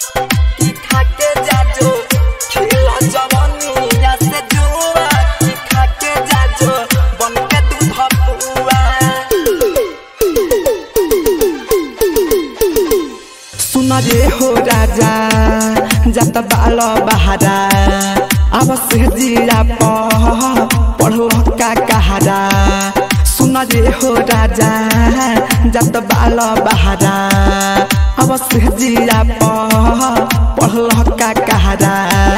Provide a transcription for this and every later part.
की खाके जाजो खेला जवानिया से जुआ की खाके जाजो बन के दूध पुआ सुन रे हो राजा जत बाल बहारा अब से जिया पढ़ो का कहारा सुन रे हो राजा जत बाल बहारा अब से जिया पढ़ो का कहारा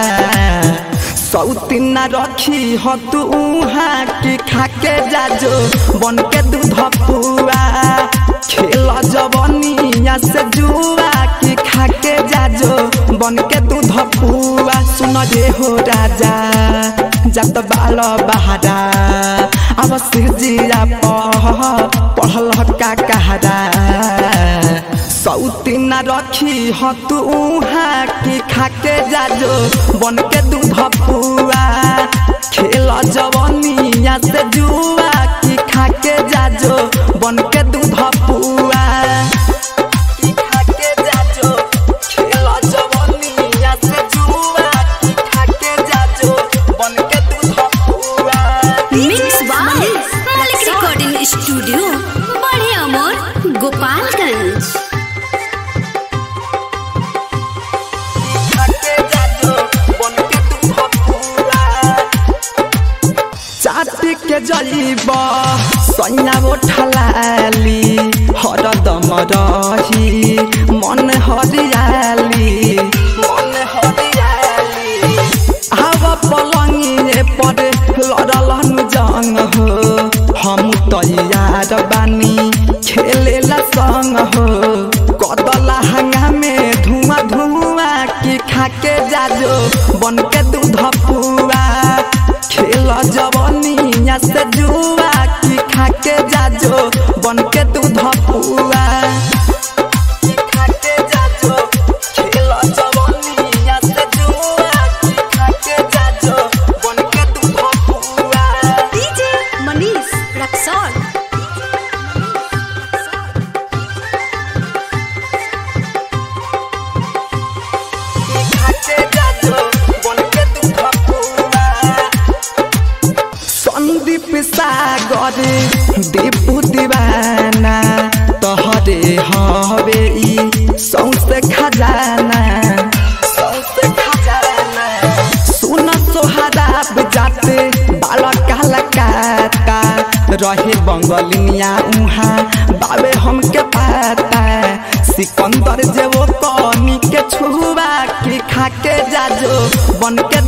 सौतीन न रखी हो तू उहाँ की खाके जाजो बन के दूध पुआ खेल जवनिया से जुआ की खाके जाजो बन के दूध पुआ सुन रे हो राजा जत बाल बहारा अब से जिया पढ़ल का कहारा सौतीन न रखी हो तू उहाँ की खाके जाजो बन के दूध पुआ खेल जवनिया से जुआ की खाके जाजो बन के दूध पुआ की खाके जाजो खेल जवनिया से जुआ की खाके जाजो बन के दूध पुआ mix by Malik recording studio बड़े अमोर गोपालगंज खाके जाजो बन के दूध पुआ चाट के जलीब सैया उठलाली हरदम रही मन हरियाली मन हरियाली हव पलंगिए पर लड़ल जंग हो हम तैयार बानी खेलेला संग हो कदला हंगा में धुआं धुआं की खाके जाजो बन के दूध पुआ खेल जवनिया से जुआ की खाके जाजो बन के दूध पुआ की खाके जाजो खेल जवनिया से जुआ की खाके जाजो बन के दूध पुआ डीजे मनीष रक्सौल खाके जाजो बन के दूध पुआ संदीप सागर दीपू दीवाना तहरे हवे ई सौसे खजाना सौसे खजाना सुन सोहरा जाते बाल काला काटा रहे बंगलिया उहाँ बाबे हमके पाता सिकंदर जे वो कनी के छुआ की खाके जाजो बन के